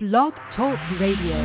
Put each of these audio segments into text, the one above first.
Blog Talk Radio.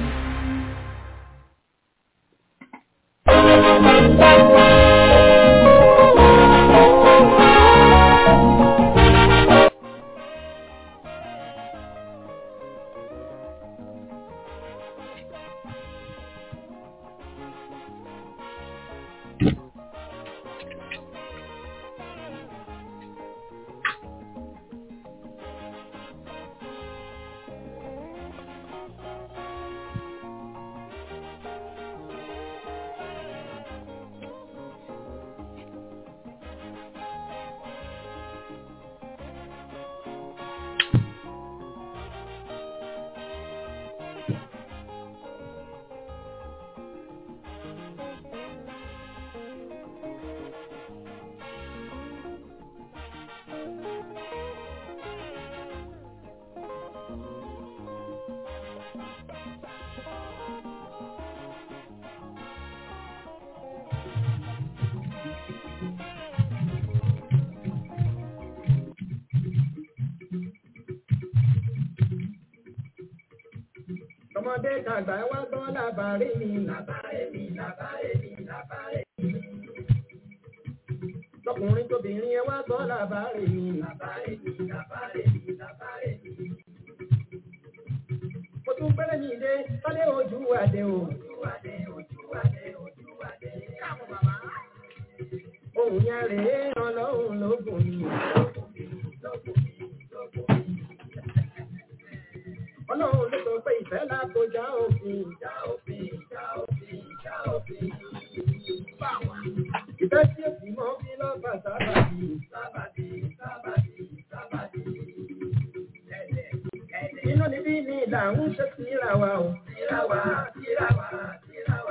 ọmọdé tàgbà ẹ wá gbọ́ làbárí mi làbárí mi làbárí mi làbárí mi. lọkùnrin tóbìnrin ẹ wá gbọ́ làbárí mi làbárí mi làbárí mi làbárí mi. mo tún pẹ́rẹ́ mi dé sálẹ̀ ojú àdé o. ojú àdé ojú àdé ojú àdé. káàmù bàbá. ohun yẹn rèé ọlọ́run lógún mi. lógún mi lógún mi lógún mi ọlọ́run ló sọ pé ìfẹ́ lágbo já òfin já òfin já òfin já òfin. ìfẹ́ tí ó sì mọ́ bí lọ́gbà sábàbí sábàbí sábàbí sábàbí. inú níbí ni ìlà ń ṣe síra wa o. síra wa síra wa síra wa.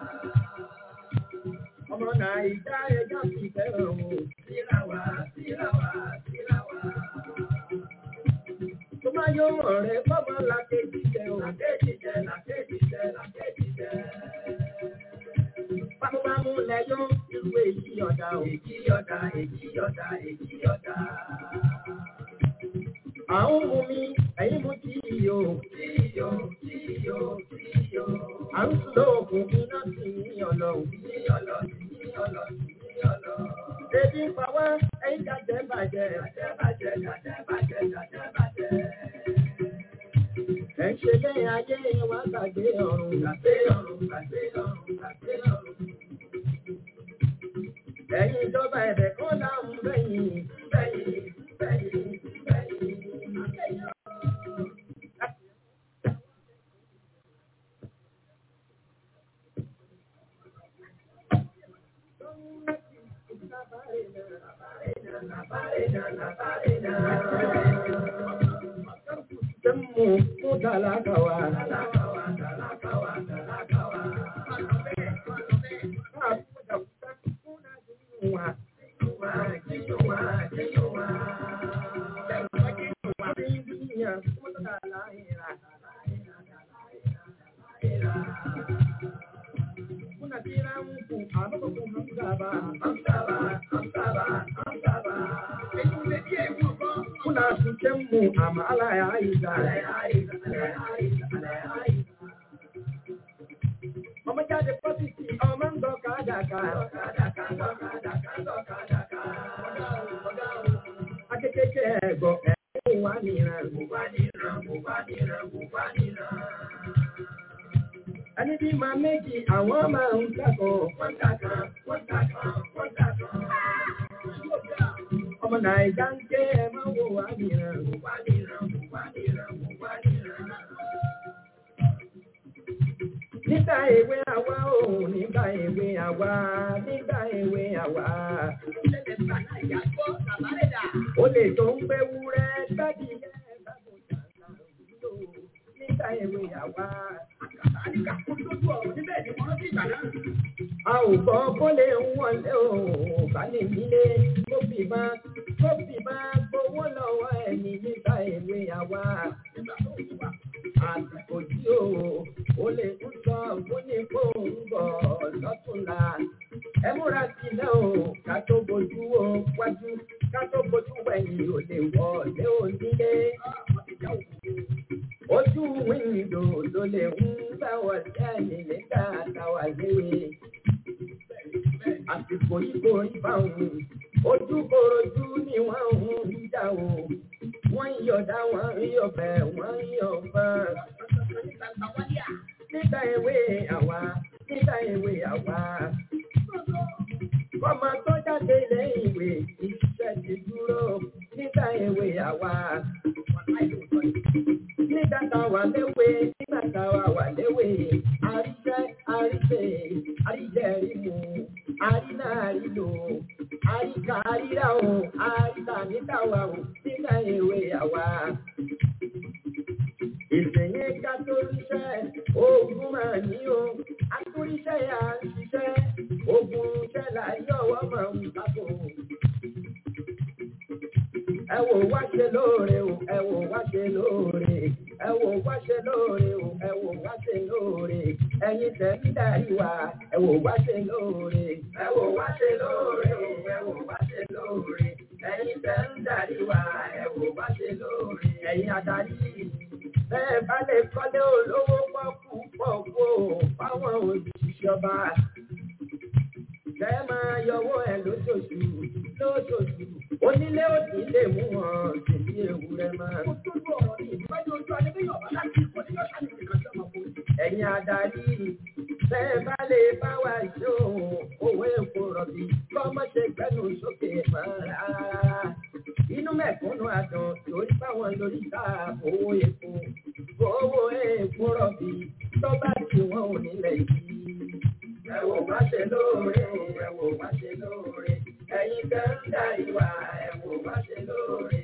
ọmọ nàìjíríà ẹja fi fẹ́ràn o. síra wa síra wa síra wa tó bá yọ ọ̀rẹ́ bọ́bọ́ làkejì jẹ o. làkejì jẹ làkejì jẹ làkejì jẹ. Bámúbámú lẹ́yọ́ irú èyí ọ̀dà o. Èyí ọ̀dà èyí ọ̀dà èyí ọ̀dà. Àwọn mú mi, ẹ̀yin mú tí iyo. Tí iyo, tí iyo, tí iyo. À ń sùn lóògùn iná sí ní ọ̀lọ́. Ní ọ̀lọ́, ní ọ̀lọ́, ní ọ̀lọ́. Ebi ń pa wá, ẹ̀yin jàjẹ́ bàjẹ́. Jàjẹ́ bàjẹ́, jàjẹ́ bàjẹ́, jàjẹ́ bàjẹ́. Ẹ ṣe lẹ́yìn ayé wa gbàgbé ọ̀run. Gbàgbé ọ̀run, gbàgbé ọ̀run, gbàgbé ọ̀run. Ẹ̀yin ìjọba ẹ̀bẹ̀ kan láwọn bẹ́yìn, bẹ́yìn, bẹ́yìn, bẹ́yìn. Sẹ́mu fún tàlákàwá. Tàlákàwá, tàlákàwá, tàlákàwá. Kuna tira mku, aboko kumhamsaba, hamsaba, hamsaba, hamsaba. Kuna sukemu, ama ala ya aiza, ala ya aiza, ala ya aiza, ala ya aiza. Ọmọ jáde pọ́sìtì, ọmọ ń gbọ́ kádàkà. Akékèké ẹ̀gọ́ ẹ̀kún wá nìran. Wá nìran, wá nìran, wá nìran. Ẹni bí máa méjì, àwọn máa ń kẹ́kọ̀ọ́. Wọ́n kàkàn, wọ́n kàkàn, wọ́n kàkàn. Ọmọ Nàìjà ń ké ẹ máa wò wá nìran. Wá nìran, wá nìran, wá nìran nígbà èwe àwa ò nígbà èwe àwa nígbà èwe àwa. ó lè tó ń gbé wúrẹ́ gbági nígbà èwe àwa. a ò gbọ́ kó lè ń wọlé o bá lè nílé kó fi máa kó fi máa gbowó lọ́wọ́ ẹni nígbà èwe àwa. àsìkò tí o ò lè tún sọ fún ní kó ń bọ̀ lọ́túnla. ẹ múra sílẹ̀ o ká tó bojú o wájú ká tó bojú wẹ̀yìn ò lè wọlé onílé. Ojú wíńdò ló lè ń bá wọ̀ sẹ́yìn nígbà táwa léwe. Àsìkò yìí kò rí báwọn. Ojú korojú ni wọ́n ń jà o. Wọ́n ń yọ̀dá, wọ́n ń yọ̀bẹ̀, wọ́n ń yọ̀bẹ̀. Nígbà èwe àwa, nígbà èwe àwa. Ọmọ tó jáde lẹ́yìn ìwé, iṣẹ́ ti dúró. Nígbà èwe àwa. Nígbà táwa léwe, nígbà táwa wà léwe. Àríṣẹ́, àríṣẹ́, àríjẹ́ rímu. Àrínà àrílò. Àríkà àríra o. Àríkà nígbà wa o. Nígbà èwe àwa. Ìsẹ̀yìn ká tó ríṣẹ́, ogun máa ní o. Akúríṣẹ́ yà ń ṣiṣẹ́, ogun iṣẹ́ là yọ̀wọ́ máa ń kápò. Ẹ wò wá ṣe lóore o, ẹ wò wá ṣe lóore. Ẹ wò wá ṣe lóore o, ẹ wò wá ṣe lóore. Ẹyin tẹ̀ ń darí wa, ẹ wò wá ṣe lóore. Ẹ wò wá ṣe lóore o, ẹ wò wá ṣe lóore. Ẹyin tẹ̀ ń darí wa, ẹ wò wá ṣe lóore. Ẹyin adarí bẹ́ẹ̀ bá lè kọ́lé olówó pọ́kú pọ́kú fáwọn òṣìṣẹ́ ọba. Kẹ́ máa yọwọ́ ẹ̀ lóṣooṣù lóṣooṣù. Onílé òdì lè mú wọn tèmi ewúrẹ́ máa. Ẹ̀yin adarí bẹ́ẹ̀ bá lè bá wa ṣó owó epo rọ̀bì kọ́mọ́ ṣe gbẹ́nu sókè máa rárá. Inú mẹ̀kúnnù àdán lórí báwọn lórí ta owó epo. Owó epo rọ̀bì tó bá ti wọ́n ò nílẹ̀ yìí. Ẹ wò wá ṣe lóore, ẹ wò wá ṣe lóore. Ẹ̀yin tẹ́ ń dá ìwà, ẹ wò wá ṣe lóore.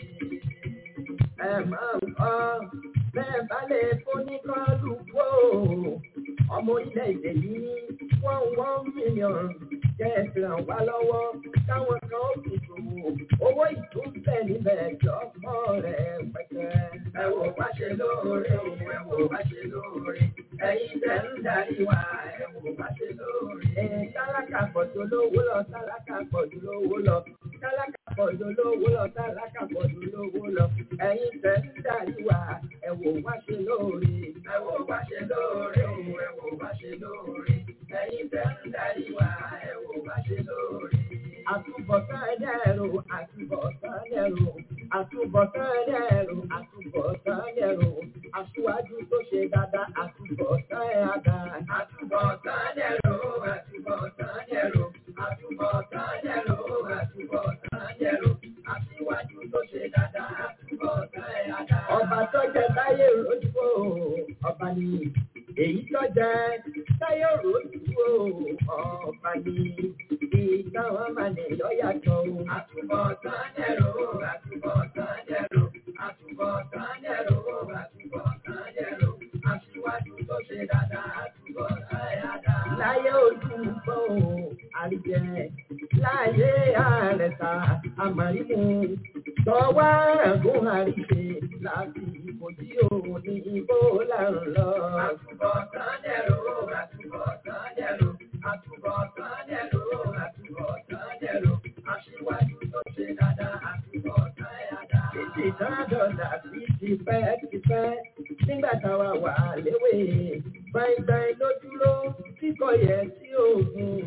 Ẹ máa ń kọ́ bẹ́ẹ̀ bá lè fóní kọ́ọ̀lù wò. Ọmọ orílẹ̀-èdè yìí wọ́n wọ́n mílíọ̀nù jẹ́ ràn wá lọ́wọ́ káwọn kan ó fi ṣòwò. Owó ìtúnbẹ̀ níbẹ̀ jọ́pọ̀ rẹ̀ pẹ̀tẹ́. Ẹ wò wá ṣe lóore, ẹ wò wá ṣe lóore. Ẹ̀yin tẹ́ ń darí wa, ẹ wò wá ṣe lóore. Ẹ tálákà pọ̀jù lówó lọ, tálákà pọ̀jù lówó lọ. Tálákà pọ̀jù lówó lọ, tálákà pọ̀jù lówó lọ. Ẹ̀yin tẹ́ ń darí wa, ẹ wò wá ṣe lóore. Ẹ wò wá ṣe lóore, ẹ wò wá ṣe lóore. Ẹ̀yin tẹ́ ń darí wa, ẹ wò wá ṣe lóore. Àtúbọ̀tán ẹlẹ́rù, àtúbọ̀tán ẹlẹ́rù, àtúbọ̀tán ẹlẹ́rù, àtúbọ̀tán ẹlẹ́rù. Aṣíwájú tó ṣe dáadáa, àtúbọ̀tán ẹ̀dá. Àtúbọ̀tán ẹlẹ́rù, àtúbọ̀tán ẹlẹ́rù, àtúbọ̀tán ẹlẹ́rù, àtúbọ̀tán ẹlẹ́rù. Aṣíwájú tó ṣe dáadáa, àtúbọ̀tán ẹ̀dá. Ọba tó jẹ táyé ròdìbò, ọba ni èyí tó jẹ táyé ròdìbò, ọba ni ìtàn wọn máa ní lọ́yàtọ̀ o. Àtúbọ̀tán ẹ̀rọ, àtúbọ̀tán ẹ̀rọ, àtúbọ̀tán ẹ̀rọ, àtúbọ̀tán ẹ̀rọ. Aṣíwájú tó ṣe dáadáa, àtúbọ̀tán ẹ̀dá. Láyé ojú gbọ́ o, àríjẹ. Láyé àrẹ̀sà, àmàlímù. Tọ́wọ́ ẹ̀gún àríṣe láti ìbòjì òun ní ibo là ń lọ. Àtúbọ̀tán ẹ̀rọ, àtúbọ̀tán ẹ̀rọ, àtúbọ̀tán ẹ̀rọ, àtúbọ̀tán ẹ̀rọ. Aṣíwájú tó ṣe dáadáa, àtúbọ̀tán ẹ̀dá. Títí dọ́dọ̀dà sí ti pẹ́ ti pẹ́. Nígbà táwa wà léwe, gbàngbàng ló dúró kíkọ yẹ sí òògùn.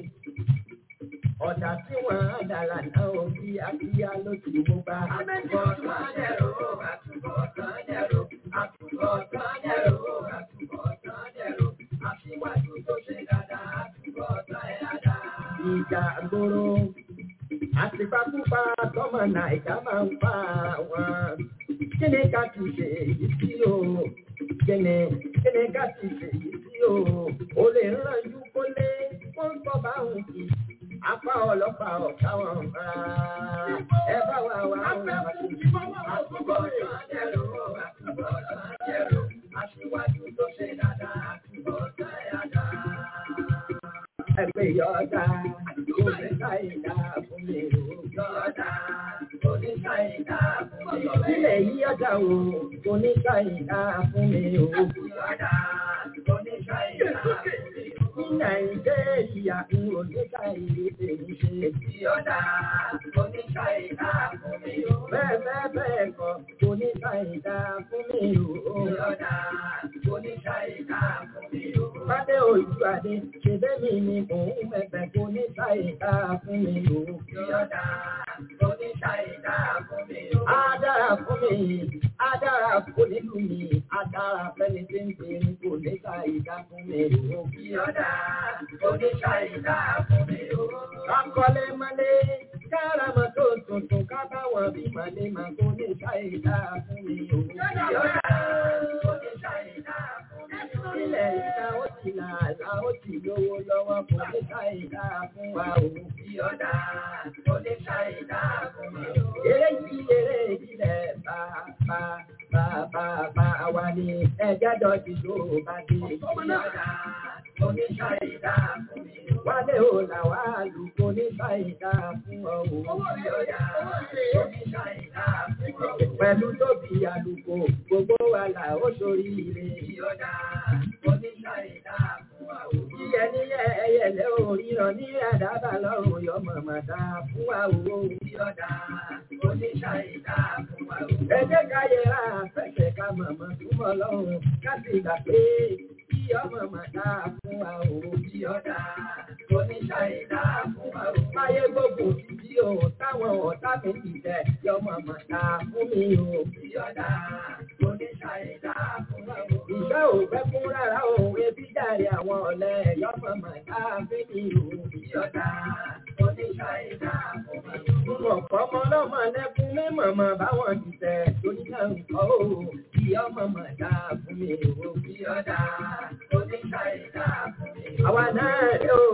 Ọ̀dà tí wọ́n á dàlà náà ò bí akíyá ló ti mú bá. Àtúbọ̀tán ẹ̀rọ, àtúbọ̀tán ẹ̀rọ, àtúbọ̀tán ẹ̀rọ, àtúbọ̀tán ẹ̀rọ. Aṣíwájú tó ṣe dáadáa, àtúbọ̀tán ẹ̀dá. Ìjà gbòòrò. Àtìpápúpa tọ́mọ Nàìjà máa ń pa wọn. Kí ni ká ti ṣe èyí sí o? Kí ni kí ni ká ti ṣe èyí sí o? O lè rànjú kó lé kó ń tọ́ bá òun kì í. Apá ọlọ́pàá ọ̀gá wọn rárá. Ẹ bá wa wá wọn wá sí. Àtúbọ̀tán ẹ̀rọ, àtúbọ̀tán ẹ̀rọ. Aṣíwájú tó ṣe dáadáa, àtúbọ̀tán ẹ̀dá. Ẹgbẹ́ yọ̀ọ̀dá, oníṣà ìdá fún mi ò yọ̀ọ̀dá, oníṣà ìdá fún mi ò. Ilẹ̀ yí ọ̀dà o, oníṣà ìdá fún mi ò yọ̀ọ̀dá, oníṣà ìdá fún mi ò. àìjẹ́ ìyá ń oníkà ìlú tèmi ṣe. Ìyọ̀dà oníkà ìdá fún mi o. Bẹ́ẹ̀ bẹ́ẹ̀ bẹ́ẹ̀ kọ́ oníkà ìdá fún mi o. Ìyọ̀dà oníkà ìdá fún mi o. Bádé ojú adé ṣe bẹ́mi ni òun mẹ́fẹ́ oníkà ìdá fún mi o. Ìyọ̀dà oníkà ìdá fún mi o. Á dára fún mi, á dára fún nílùú mi, á dára fẹ́ni tí ń pè ní kò ní ká ìdá fún mi o. Ìyọ̀dà oníkà ìdá fún mi o. Akọ́lé mọ́lé, kára mọ́ tó tuntun, ká báwọn bí màlé máa kó ní ká ìdá fún mi o. Ìyọ̀dà oníkà ìdá fún mi o. Ilẹ̀ ìdá ó ti là àlá ó ti lówó lọ́wọ́ kò ní ká ìdá fún wa o. Ìyọ̀dà oníkà ìdá fún mi o. Eré yìí eré ìbílẹ̀ bá bá bá bá bá wa ní ẹjẹ́ dọ̀tí tó bá dé. Ìyọ̀dà oníkà ìdá fún mi o. Wálé o là wá lùkọ́ oníkà ìdá fún ọ o. Ìyọ̀dà oníkà ìdá fún ọ o. Pẹ̀lú tóbi àlùkò gbogbo wa là ó sórí ire. Ìyọ̀dà oníkà ìdá fún ọ o. Yíyẹ níyẹ ẹyẹlẹ òríran ní àdábà lọ́rùn yọ mọ̀mọ́ dá fún wa o. Ìyọ̀dà oníkà ìdá fún wa o. Ẹ jẹ́ ká yẹra fẹsẹ̀ ká mọ̀mọ́ túmọ̀ lọ́rùn ká sì gbà pé kí ọmọ màdá fún wa o. Ìyọ̀dà oníkà ìdá fún wa o. Máyé gbogbo títí o táwọn ọ̀tá mi ti tẹ̀ yọmọ màdá fún mi o. Ìyọ̀dà oníkà ìdá fún wa o. Ìṣẹ́ ò fẹ́ fún rárá o, ebi jàre àwọn ọ̀lẹ́ yọmọ màdá fún mi o. Ìyọ̀dà oníkà ìdá fún wa o. Mo kọ́ ọmọ ọlọ́mọ lẹ́kún mi mọ̀mọ́ báwọn ti tẹ̀ torí náà ń kọ́ o. Ìyọ́mọ màdá fún mi o. Ìyọ̀dà oníkà ìdá fún mi o. Àwa náà rẹ̀ o,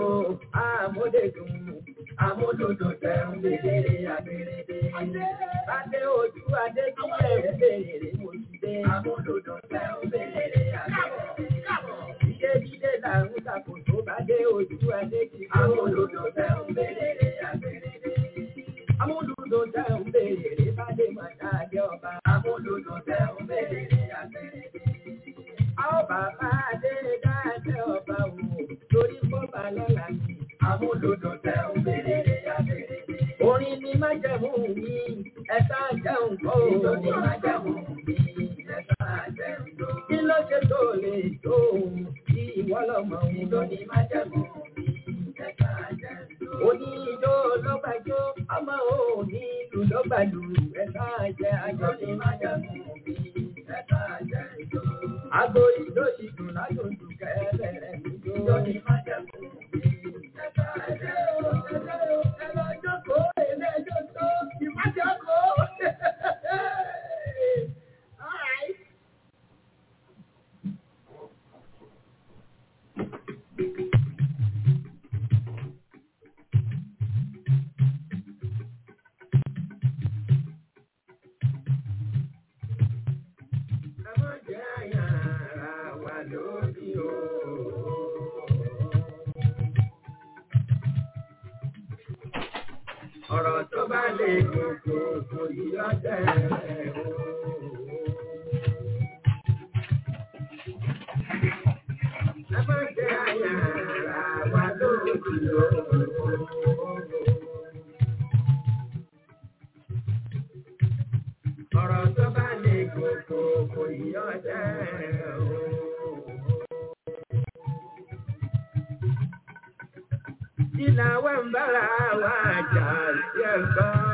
àmúdèdùn amúdòdò tẹ̀rùn bèrè àbèrèdè. Adé ojú adé kí ẹ̀rù bèrè mo ti dé. Amúdòdò tẹ̀rùn bèrè àbèrèdè. Jíde jíde là ń sàkó tó bá dé ojú adé kí amúdòdò tẹ̀rùn bèrè àbèrèdè. Amúdòdò tẹ̀rùn bèrè bá dé màtá dé ọba. Amúdòdò tẹ̀rùn bèrè àbèrèdè. Àwọn bàbá adé dáadé ọba wò lórí bọ́bà lọ́la ni. Amúlòdò tẹ̀ ń bèrè àbèrè. Orin ni májẹ̀mú mi, ẹ̀sà jẹun kọ́ o. Ìjọ ni májẹ̀mú mi, ẹ̀sà jẹun kọ́. Kí ló ṣe tó lè tó òun? Kí ìwọ lọ́mọ òun. Ìjọ ni májẹ̀mú mi, ẹ̀sà jẹun kọ́. Oní ìjọ lọ́gbàjọ́, ọmọ òní ìlú lọ́gbàlù, ẹ̀sà jẹ àjọ ni májẹ̀mú mi, ẹ̀sà jẹun kọ́. Àgbo ìjọ ìdùn lájòjù kẹ́lẹ́rẹ́ ìjọ. Ìjọ ni májẹ̀mú mi. Ọ̀rọ̀ tó bá lè gbogbo kò yí ọjọ́ ẹ̀ o. Ẹ má jẹ́ àyà ara wa lóògùn o. Ọ̀rọ̀ tó bá lè gbogbo kò yí ọjọ́ ẹ̀ o. Ìlà wa ń bára wa jà sí ẹ̀gbọ́n.